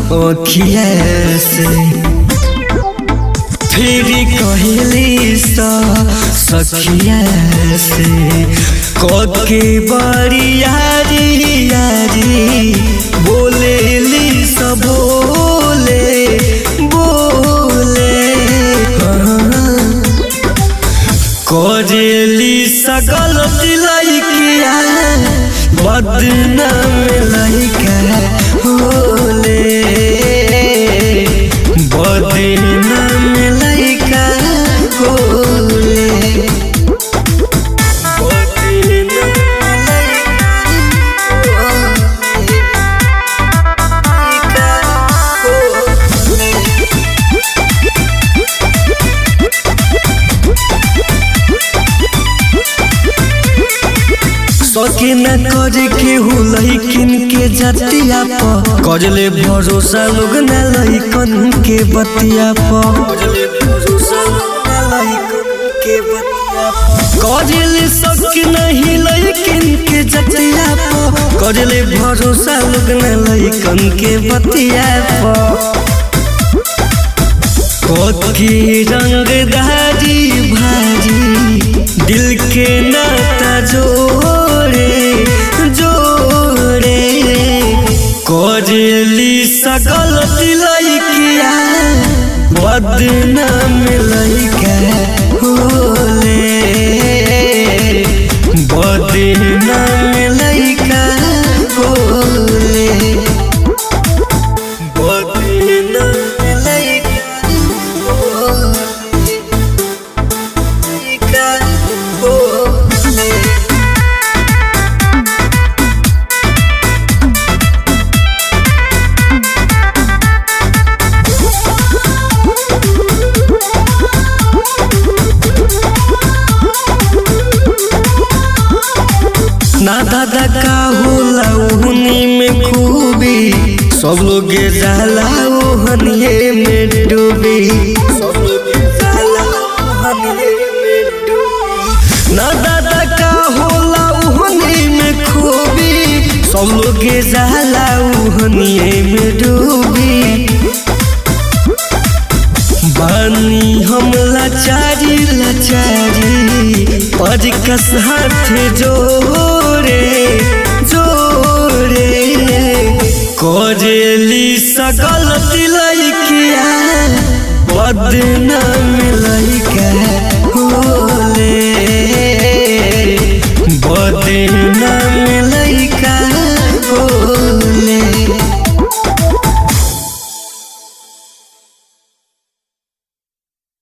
अखिया से फिर कहली सा सखिया से कके बड़ी यारी यारी बोलेली सब बोले बोले हाँ। करेली सकल लैकिया बदनाम लैका होले बदनाम लैका होले बदनाम लैका होले सके न करे के हो लइकिन के जतिया प करले भरोसा लोग न लइकन के बतिया प करले भरोसा लोग न लइकन के बतिया प करले सके नहीं लइकिन के जतिया प करले भरोसा लोग न लइकन के बतिया प कथी रंगदारी भारी दिल के नाता जोड़े जोड़े करेली सकल लैकिया बदनाम लैका होले बदनाम लैका होले बदनाम लैका ना दादा का होला ओहनी में खूबी सब लोग जाला ओहनिए में डूबी सब लोग जाला ओहनिए में डूबी ना दादा का होला ओहनी में खूबी सब लोग जाला ओहनिए में डूबी बानी हम लाचारी लाचारी पर कस हाथ जोरे जोरे करेली सकल लैकिया बदनाम लैका होले बदनाम